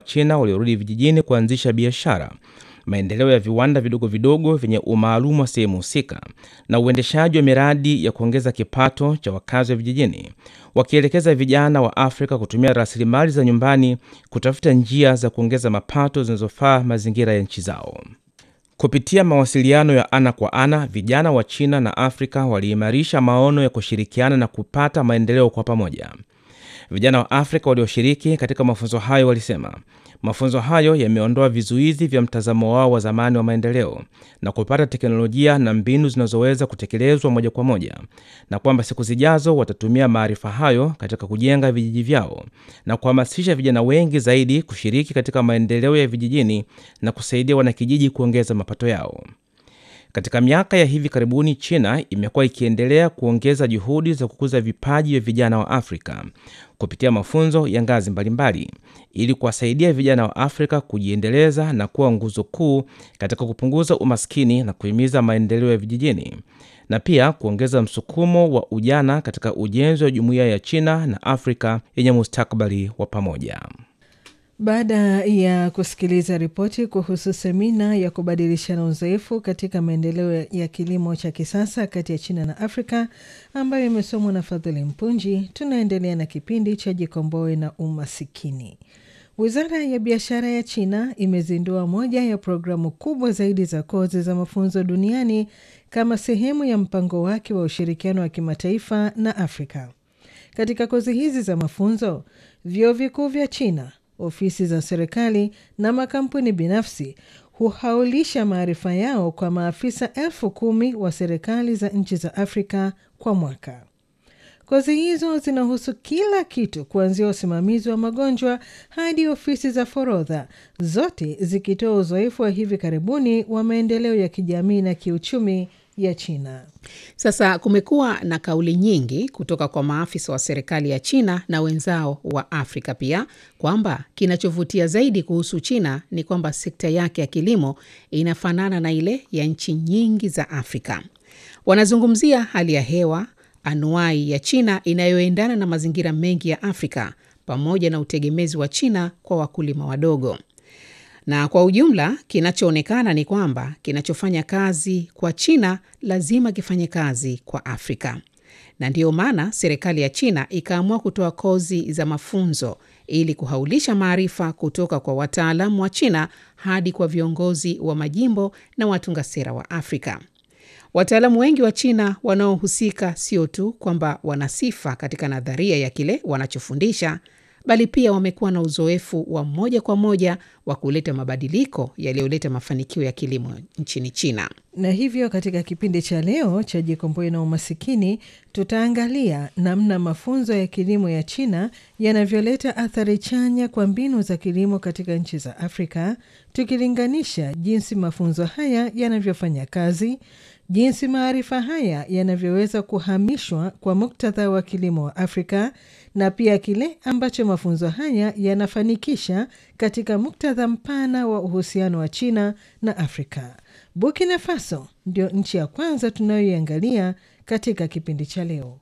China waliorudi vijijini kuanzisha biashara, maendeleo ya viwanda vidogo vidogo vyenye umaalumu wa sehemu husika na uendeshaji wa miradi ya kuongeza kipato cha wakazi wa vijijini, wakielekeza vijana wa Afrika kutumia rasilimali za nyumbani kutafuta njia za kuongeza mapato zinazofaa mazingira ya nchi zao. Kupitia mawasiliano ya ana kwa ana, vijana wa China na Afrika waliimarisha maono ya kushirikiana na kupata maendeleo kwa pamoja. Vijana wa Afrika walioshiriki katika mafunzo hayo walisema mafunzo hayo yameondoa vizuizi vya mtazamo wao wa zamani wa maendeleo na kupata teknolojia na mbinu zinazoweza kutekelezwa moja kwa moja, na kwamba siku zijazo watatumia maarifa hayo katika kujenga vijiji vyao na kuhamasisha vijana wengi zaidi kushiriki katika maendeleo ya vijijini na kusaidia wanakijiji kuongeza mapato yao. Katika miaka ya hivi karibuni, China imekuwa ikiendelea kuongeza juhudi za kukuza vipaji vya vijana wa Afrika kupitia mafunzo ya ngazi mbalimbali ili kuwasaidia vijana wa Afrika kujiendeleza na kuwa nguzo kuu katika kupunguza umaskini na kuhimiza maendeleo ya vijijini na pia kuongeza msukumo wa ujana katika ujenzi wa jumuiya ya China na Afrika yenye mustakabali wa pamoja. Baada ya kusikiliza ripoti kuhusu semina ya kubadilishana uzoefu katika maendeleo ya kilimo cha kisasa kati ya China na Afrika ambayo imesomwa na Fadhili Mpunji, tunaendelea na kipindi cha Jikomboe na Umasikini. Wizara ya biashara ya China imezindua moja ya programu kubwa zaidi za kozi za mafunzo duniani kama sehemu ya mpango wake wa ushirikiano wa kimataifa na Afrika. Katika kozi hizi za mafunzo, vyuo vikuu vya China ofisi za serikali na makampuni binafsi huhaulisha maarifa yao kwa maafisa elfu kumi wa serikali za nchi za Afrika kwa mwaka. Kozi hizo zinahusu kila kitu kuanzia usimamizi wa magonjwa hadi ofisi za forodha, zote zikitoa uzoefu wa hivi karibuni wa maendeleo ya kijamii na kiuchumi ya China. Sasa kumekuwa na kauli nyingi kutoka kwa maafisa wa serikali ya China na wenzao wa Afrika pia kwamba kinachovutia zaidi kuhusu China ni kwamba sekta yake ya kilimo inafanana na ile ya nchi nyingi za Afrika. Wanazungumzia hali ya hewa anuai ya China inayoendana na mazingira mengi ya Afrika pamoja na utegemezi wa China kwa wakulima wadogo na kwa ujumla kinachoonekana ni kwamba kinachofanya kazi kwa China lazima kifanye kazi kwa Afrika, na ndiyo maana serikali ya China ikaamua kutoa kozi za mafunzo ili kuhaulisha maarifa kutoka kwa wataalamu wa China hadi kwa viongozi wa majimbo na watunga sera wa Afrika. Wataalamu wengi wa China wanaohusika sio tu kwamba wana sifa katika nadharia ya kile wanachofundisha bali pia wamekuwa na uzoefu wa moja kwa moja wa kuleta mabadiliko yaliyoleta mafanikio ya kilimo nchini China. Na hivyo katika kipindi cha leo cha Jikomboe na Umasikini, tutaangalia namna mafunzo ya kilimo ya China yanavyoleta athari chanya kwa mbinu za kilimo katika nchi za Afrika, tukilinganisha jinsi mafunzo haya yanavyofanya kazi, jinsi maarifa haya yanavyoweza kuhamishwa kwa muktadha wa kilimo wa Afrika na pia kile ambacho mafunzo haya yanafanikisha katika muktadha mpana wa uhusiano wa China na Afrika. Burkina Faso ndio nchi ya kwanza tunayoiangalia katika kipindi cha leo.